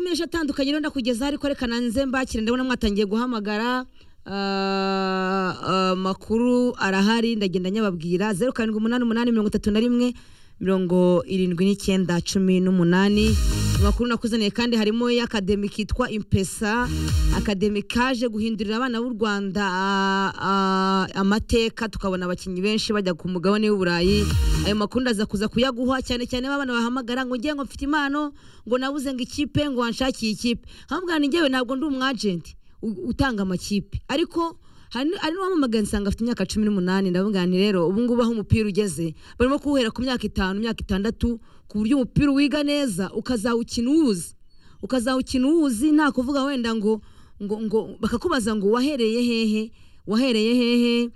menshi atandukanye rero ndakugezaho ariko reka nanze mbakire ndabona mwatangiye guhamagara ah, ah, makuru arahari ndagenda nyababwira zeru karindwi umunani umunani mirongo itatu na rimwe mirongo irindwi n'icyenda cumi n'umunani amakuru nakuzaniye kandi harimo y'akademi kitwa impesa akademi kaje guhindurira abana b'u rwanda ah, ah, amateka tukabona abakinnyi benshi bajya ku mugabane w'uburayi ayo makuru ndaza kuza kuyaguha cyane cyane babana bahamagara ngo ngiye ngo mfite impano ngo nabuze ngo ikipe ngo wanshakiye ikipe nkababwira ni njyewe ntabwo ndi umwajenti u- utanga amakipe ariko hari hari n'uwamamagaye nsanga afite imyaka cumi n'umunani ndavuga nti rero ubu ngubu aho umupira ugeze barimo kuwuhera ku myaka itanu imyaka itandatu ku buryo umupira uwiga neza ukazawukina uwuzi ukazawukina uwuzi nta kuvuga wenda ngo ngo ngo bakakubaza ngo wahereye hehe wahereye hehe eh,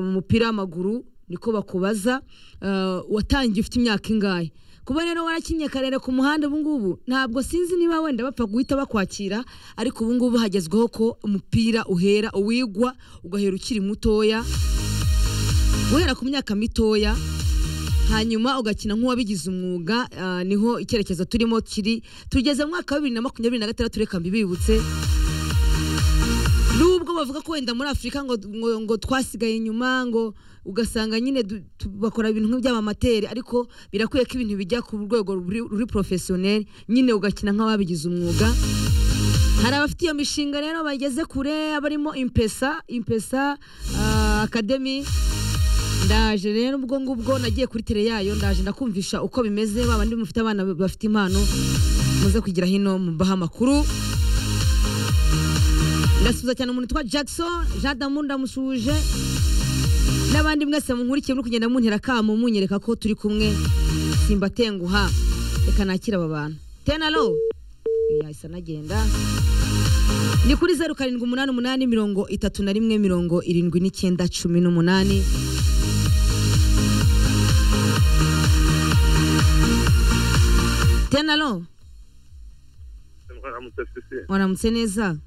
mu mupira w'amaguru niko bakubaza eh, watangiye ufite imyaka ingahe kuba rero warakinnye karere ku muhanda ubungubu ntabwo sinzi niba wenda bapfa guhita bakwakira ariko ubungubu hagezweho ko umupira uhera uwigwa ugahera ukiri mutoya guhera ku myaka mitoya hanyuma ugakina nk'uwabigize umwuga ah, niho icyerekezo turimo kiri tugeze mu mwaka wa bibiri na makumyabiri na gatandatu reka mbibibutse nubwo bavuga ko wenda muri afurika ngo, ngo, ngo twasigaye inyuma ngo ugasanga nyine du- tu- bakora ibintu nk'iby'amamateri ariko birakwiye ko ibintu bijya ku rwego ruri, ruri porofesiyoneri nyine ugakina nk'ababigize umwuga hari abafite iyo mishinga rero bageze kure barimo impesa impesa ah, akademi ndaje rero ubwo ngubwo nagiye kuri tele yayo ndaje ndakumvisha uko bimeze babandi mufite abana bafite impano muze kugira hino mubaha amakuru ndasuhuza cyane umuntu witwa jackson jean damu ndamusuhuje n'abandi mwese munkurikiye muri kugenda muntera akamo munyereka ko turi kumwe simbatenguha reka nakire aba bantu tenalo yahise anagenda ni kuri zeru karindwi umunani umunani mirongo itatu na rimwe mirongo irindwi n'icyenda cumi n'umunani tenalo mwaramutse sisi waramutse neza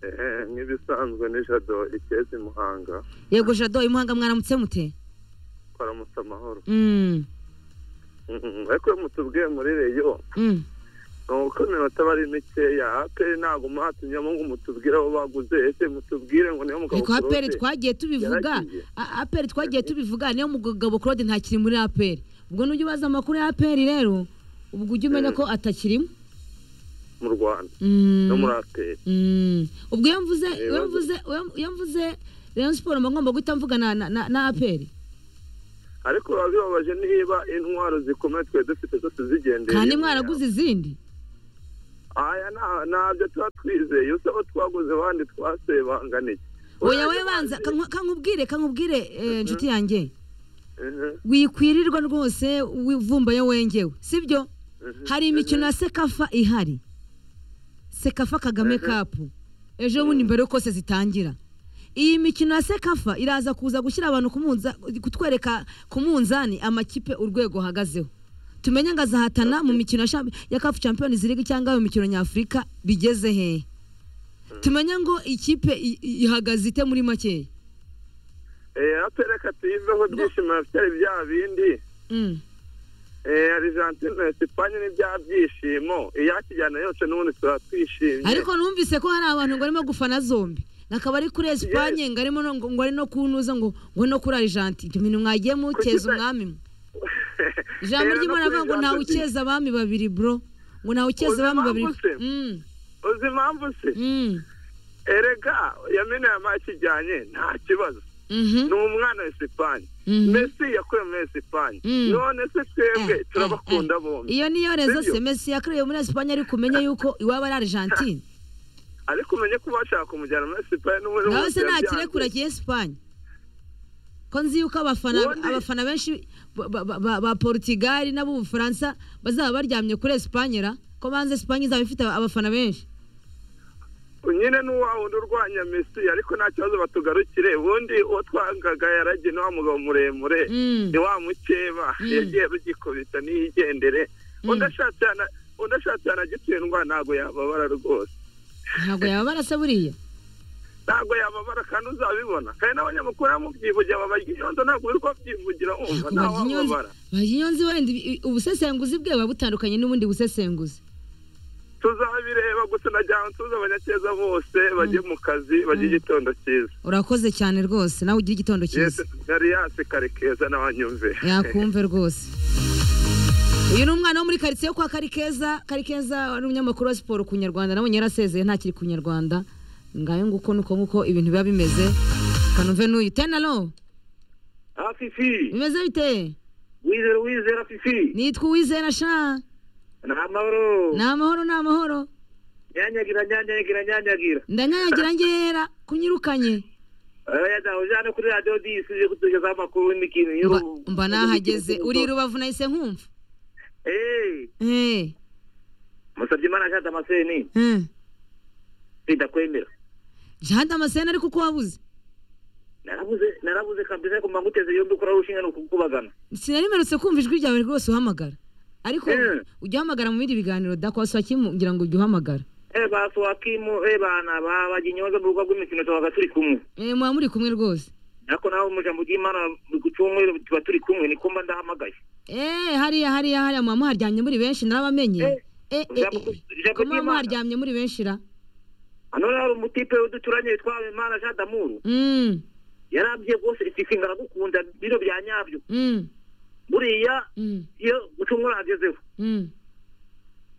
Eh, nk'ibisanzwe ni jado ikeza i muhanga yego jado imuhanga mwaramutse mute twaramutse amahoro Mm, Mm, ariko iyo mutubwiye muri reyo mm. ni uko iminota aba ari mikeya aperi ntabwo mwatunyemo ngo mutubwire aho baguze ese mutubwire ngo niyo mugabo ariko aperi Claude twagiye tubivuga yaragiye. A- aperi twagiye tubivuga niyo mugabo claude ntakiri muri aperi ubwo nujya ubaza amakuru ya aperi rero ubwo ujya umenya ko atakirimo mu rwanda Mm, no muri aperi mm. ubwo iyo mvuze Eh, iyo baza- mvuze iyo mvuze rayon siporo mba ngomba guhita mvuga na- na na- na aperi ariko biba bibabaje niba intwaro zikomeye twari dufite zose zigendeye kandi mwaraguze izindi aya nta- ntabyo tuba twizeye usa aho twaguze abandi twasebanganiye oya wowe banza kanku- kankubwire kankubwire eh, nshuti yanjye Mhm, wikwirirwa rwose wivumbayo wengewe sibyo mhm, hari imikino ya sekafa ihari sekafa kagame kapu ejo bundi mbere yuko se zitangira iyi mikino ya sekafa iraza kuza gushyira abantu ku munza- kutwereka ku munzani amakipe urwego ahagazeho tumenye ngo azahatana mu mikino ya champ- ya kafu champions league cyangwa mu mikino nyafurika bigeze hehe tumenye ngo ikipe i- i- ihagaze ite muri makeya eh aperi reka tuyiveho byishimo bafite ari bya bindi Mm. Eh, Argentine na Espagne ni bya byishimo iyakijyana yose n'ubundi tuba twishimye ariko numvise ko hari abantu ngo barimo gufana zombi akaba ari kuri esipanye ngo arimo no- ngo ari no kunuza ngo ngo no kuri arijanti ibyo bintu mwagiye mukeza Kuki- umwami mwe ijambo Eh, ry'imana no kuri avuga ngo ntawe Argentine. ukeza abami babiri bro ngo ntawe ukeza Uzi abami babiri impamvu se? Mm, uzi impamvu se mm, erega yamina yamakijyanye nta kibazo mhm, ni umwana wa Espagne mhm. Messi yakuye muri Espagne Mm. none se twebwe Eh, turabakunda eh, eh. bombi iyo niyo rezo Sibyo? se mesi yakorewe muri esipanye ariko umenye yuko iwaba ari arijanti ariko umenye ko bashaka kumujyana muri Espagne n'ubundi nawe bose se nta yabyanze. kirekura kiye esipanye ko nzi yuko abafana Ubundi- abafana benshi ba- ba- ba ba- ba porutigali n'ab'ubufaransa bazaba baryamye kuri esipanye ra ko banze esipanye izaba ifite abafana benshi nyine n'uwa wundi urwanya Messi ariko nta kibazo batugarukire ubundi uwo twangaga yaragiye ni wa mugabo muremure Mm. ni wa mukeba Mm. yagiye rugikubita niyigendere undi ashatse yana undi ashatse yanagitsindwa ntabwo yababara rwose ntabwo yaba barasa buriya ntabwo yababara kandi uzabibona kandi n'abanyamakuru bamubyivugira babarya inyundo ntabwo uri kubyivugira wumva nta wababara baginyonzi wenda ibi- ubusesenguzi bwe buba butandukanye n'ubundi busesenguzi tuzabireba gusa najyana ntuza abanyakeza bose bajye mu kazi bajye igitondo cyiza urakoze cyane rwose nawe ugira igitondo cyiza yariyasi kare keza n'abanyumve yakumve rwose uyu ni umwana wo muri karitsiye yo kwa karikeza karikeza ari umunyamakuru wa siporo ku nyarwanda nawe yarasezeye ntakiri ku nyarwanda ngayo nguko nuko nguko ibintu biba bimeze kanuve n'uyu tenaro Ah, Fifi, bimeze bite wizera wizera Fifi, nitwa uwizera sha ni amahoro, ni amahoro ni amahoro nyanyagira nyanyagira nyanyagira, ndanyanyagira ngera kunyirukanye oya da ujyane kuri radiyo disi uje kutugezaho amakuru n'imikintu mba mba nahageze uri i rubavu nahise nkumva Eh, Eh, musabye imana ashaka amaseni, eh. ndakwemera. jihad amasena ariko uko wabuze Narabuze narabuze kabisa ariko mba nguteze yombi kuri aho ushinga ni ukukubagana. sinarimerutse kumva ijwi ryawe rwose uhamagara ariko Eh. ujya uhamagara mu bindi biganiro dakwasuha kimu ngira ngo ujye uhamagara Eh baso wakimu eh bana babaginyoza mu rugo rw'imikino tubaga turi kumwe. Eh, muba muri kumwe rwose Ariko nawe mu jambo ry'Imana ku cyumweru tuba turi kumwe niko mba ndahamagaye. Eh, hariya hariya hariya muba muharyamye muri benshi narabamenye Eh, Eh, eh, ijambo- eh. ijambo ko muba ry'Imana. muharyamye muri benshi ra Hano rero hari umutipe uduturanye witwa Imana Jean Damour. Mm, yarabye rwose itifi ngaragukunda biro bya nyabyo mm, buriya mm, iyo gucumura agezeho mm,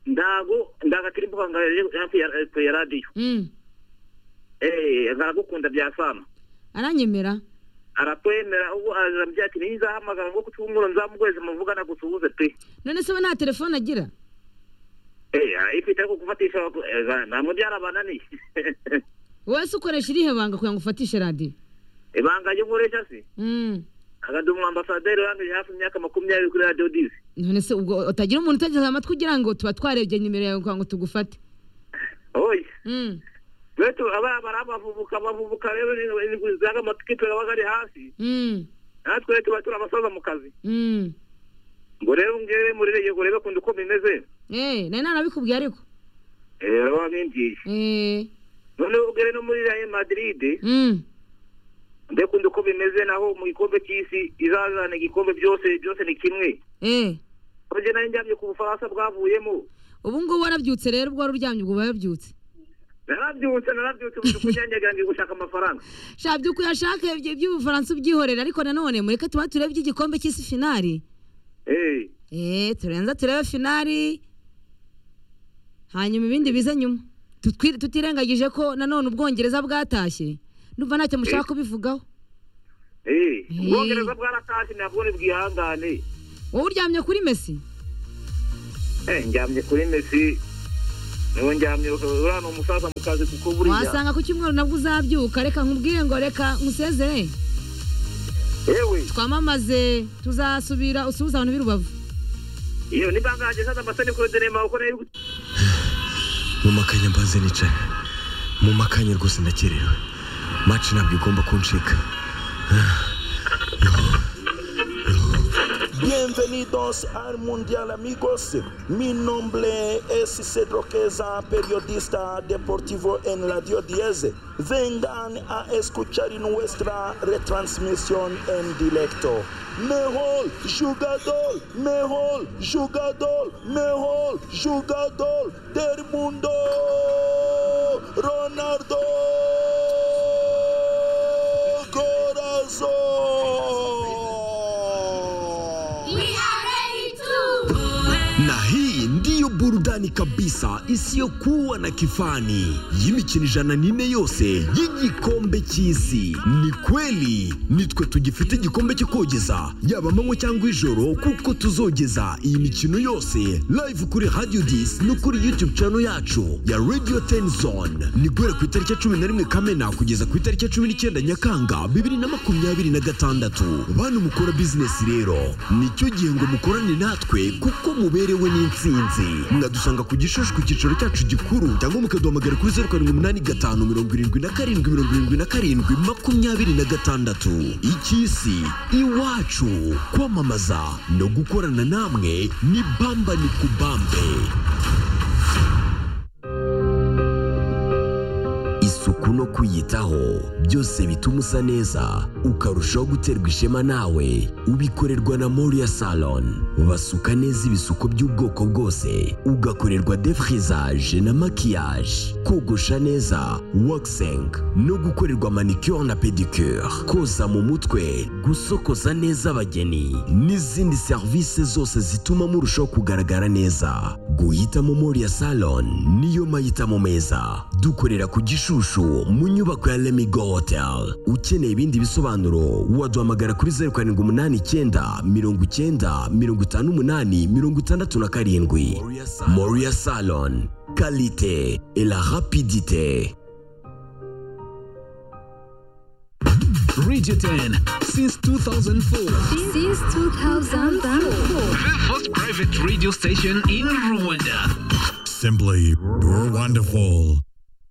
ndago ndagatira imbuga ngari ya radiyo mm. eh ngaragukunda bya sama aranyemera arakwemera ubu arambya ati nizahamagara ngo gucumura nzamugweze muvugana gusuhuze pe none se we nta telefone agira eh ifite ko kufatisha nta muri yarabananiye wese ukoresha irihe banga kugira ngo ufatishe radiyo ibanga ryo nkoresha se Mm. agada umwambasaderi wangije hafi imyaka makumyabiri kuri radiyo dizi none se ubwo utagira umuntu utegeze amatwi ugira ngo tuba twarebye nimero yawe kugira ngo tugufate oya Mm, betu abana barabavubuka bavubuka rero zaga amatikipe aba ari hasi mm, natwe tuba turi abasaza mu kazi mm. ngo rero ngere muri reyo ngo rebe kunda uko bimeze Eh, nari narabikubwiye ariko Eh, wabimbwiye Eh, noneho ugere no muri reyo madiride mm, mbe kunda uko bimeze naho mu gikombe cy'isi izazana igikombe byose byose ni kimwe eh. kurya nari njyamye ku bufaransa bwavuyemo ubu ngubu warabyutse rero ubwo wari uryamye ubwo uba wabyutse narabyutse narabyutse mu kunyanyagira ngiye gushaka amafaranga sha by'ukuri ashaka ibyo- iby'ubufaransa ubyihorera ariko nanone mureke tuba turebe iby'igikombe cy'isi finari Eh, Eh, turenza turebe finari hanyuma ibindi bize nyuma Tutwi- tutirengagije ko nanone ubwongereza bwatashye ndumva ntacyo mushaka kubivugaho eh, ubwongereza bwaratashye ntabwo ni bwihangane wowe uryamye kuri mesi Eh, njyamye kuri mesi niho njyamye uriya ni umusaza mu kazi kuko buriya wasanga ku cyumweru nabwo uzabyuka reka nkubwire ngo reka nkusezere yewe twamamaze tuzasubira usuhuza abantu b'i rubavu iyo ni bangaje hageze amasani kuri derema kuko rero mu makanya mbaze nicaye mu makanya rwose ndakerewe maci ntabwo igomba kuncika Bienvenidos al Mundial amigos. Mi nombre es Cedro Queza, periodista deportivo en Radio 10. Vengan a escuchar nuestra retransmisión en directo. Mejor jugador, mejor jugador, mejor jugador del mundo. Ronaldo Corazón. na hii ndiyo burudani kabisa isiyokuwa na kifani y'imikino ijana n'ine yose y'igikombe cy'isi ni kweli nitwe tugifite igikombe cyo kogeza yaba amanywa cyangwa ijoro kuko tuzogeza iyi mikino yose live kuri radio dis no kuri youtube channel yacu ya radio tenzone ni guhera ku itariki ya cumi na rimwe kamena kugeza ku itariki ya cumi n'icyenda nyakanga bibiri na makumyabiri na gatandatu bantu mukora bizinesi rero nicyo gihe ngo mukorane natwe kuko muberewe n'insinzi mwadusanga ku gishushu ku cyicaro cyacu gikuru cyangwa mukaduhamagara kuri zeru karindwi umunani gatanu mirongo irindwi na karindwi mirongo irindwi na karindwi makumyabiri na gatandatu icy'isi iwacu kwamamaza no gukorana namwe ni bamba ni kubambe isuku no kwiyitaho byose bituma usa neza ukarushaho guterwa ishema nawe ubikorerwa na moriya salon basuka neza ibisuko by'ubwoko bwose ugakorerwa defrizaje na makiyaje kogosha neza wakiseng no gukorerwa manicure na pedicure koza mu mutwe gusokoza neza abageni n'izindi serivisi zose zituma murushaho kugaragara neza guhitamo moriya salon niyo mahitamo meza dukorera ku gishushu mu nyubako ya lemigo hotel ukeneye ibindi bisobanuro waduhamagara kuri zeru karindwi umunani icyenda mirongo icyenda mirongo itanu umunani mirongo itandatu na karindwi moriya salon kalite et la rapidite Radio 10 since 2004. Since 2004. The first private radio station in Rwanda. Simply, you're wonderful.